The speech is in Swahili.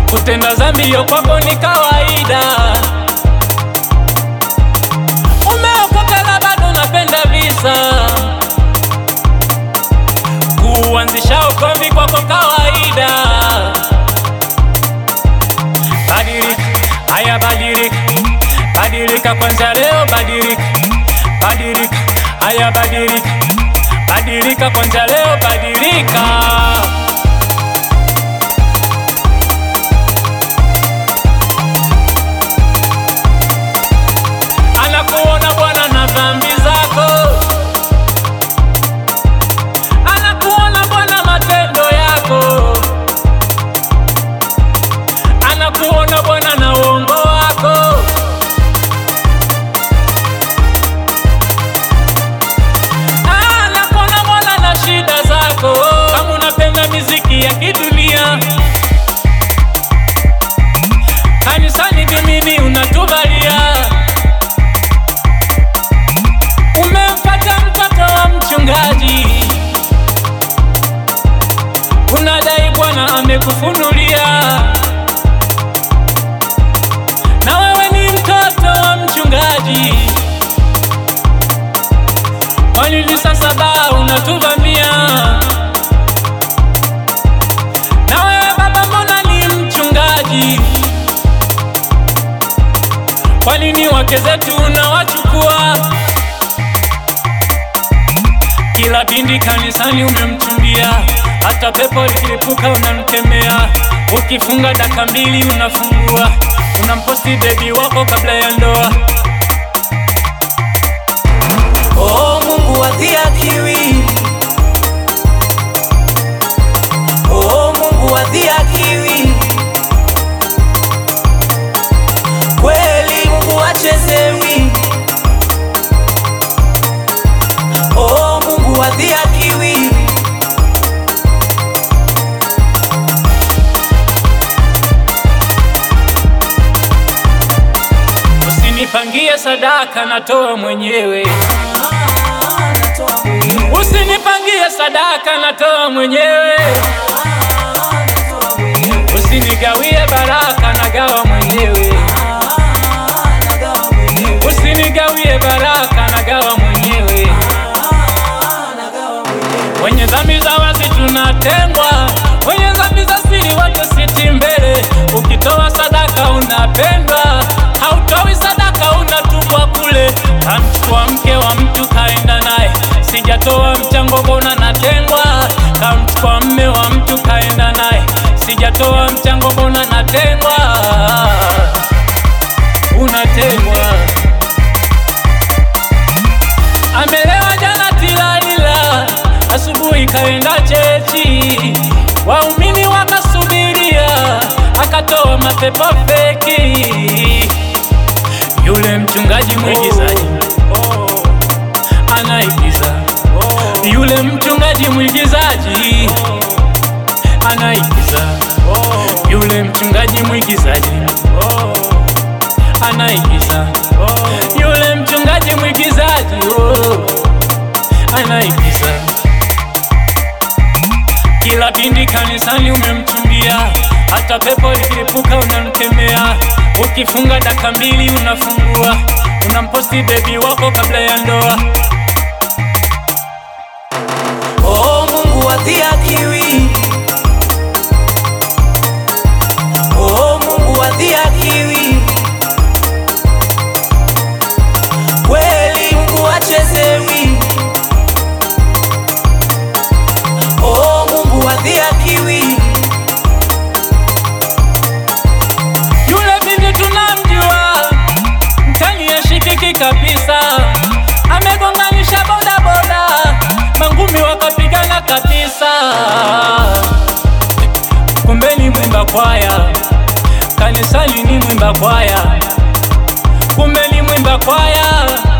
kutenda dhambi hiyo kwako ni kawaida. Umeokoka na bado unapenda visa, kuanzisha ugomvi kwako kawaida. Badilika, haya badilika, badilika kwanza leo, badilika, badilika, haya badilika, badilika kwanza leo, badilika. Anakuona Bwana na dhambi zako, anakuona Bwana matendo yako, anakuona Bwana na uongo wako. Anakuona Bwana na shida zako, kama unapenda miziki ya kidunia kanisani vimini unatuvalia Umempata mtoto wa mchungaji, unadai Bwana amekufunulia, na wewe ni mtoto wa mchungaji. Kwa nini sasa baa unatuvamia? Na wewe baba, mbona ni mchungaji? Kwa nini wake zetu unawachukua? Kila bindi kanisani umemchumbia, hata pepo ikilipuka unamkemea. Ukifunga dakika mbili unafungua, unamposti bebi wako kabla ya ndoa. Oh, Mungu wadhihakiwi. Oh, Mungu wadhihakiwi. Kweli Mungu hachezewi. Oh, Mungu wadhihakiwi. Usinipangie sadaka, natoa mwenyewe. Ah, natoa mwenyewe. Usinipangie sadaka, natoa mwenyewe. Ah, natoa mwenyewe. Usinigawie baraka, nagawa mwenyewe. Ah, nagawa mwenyewe. Usinigawie baraka, nagawa mwenyewe. Ah, nagawa mwenyewe. Wenye dhambi za wazi tunatengwa, wenye dhambi za siri wote siti mbele. Ukitoa sadaka unapendwa, hautoi sadaka unatupwa kule. Kamchukua mke wa mtu kaenda naye, sijatoa mchango mbona natengwa. Kamchukua mme wa mtu kaenda naye, sijatoa mchango mbona natengwa. Unatengwa. Amelewa jana tilalila, asubuhi kaenda chechi, waumini wakasubiria, akatoa mapepo feki. Yule mchungaji mwigizaji anaigiza, yule mchungaji mwigizaji anaigiza, yule mchungaji mwigizaji anaigiza, yule mchungaji mwigizaji oh, anaigiza. Kila bindi kanisani umemchumbia, hata pepo ikilipuka unamkemea. Ukifunga dakika mbili unafungua, unamposti bebi wako kabla ya ndoa. Oh, Mungu wadhihakiwi. Oh, Mungu wadhihakiwi. Kweli Mungu hachezewi. Oh, Mungu wadhihakiwi. Yule binti tunamjua, mtani ashikiki kabisa, amegonganisha bodaboda, mangumi wakapigana kabisa. Kumbe ni mwimba kwaya, kanisani ni mwimba kwaya, kumbe ni mwimba kwaya,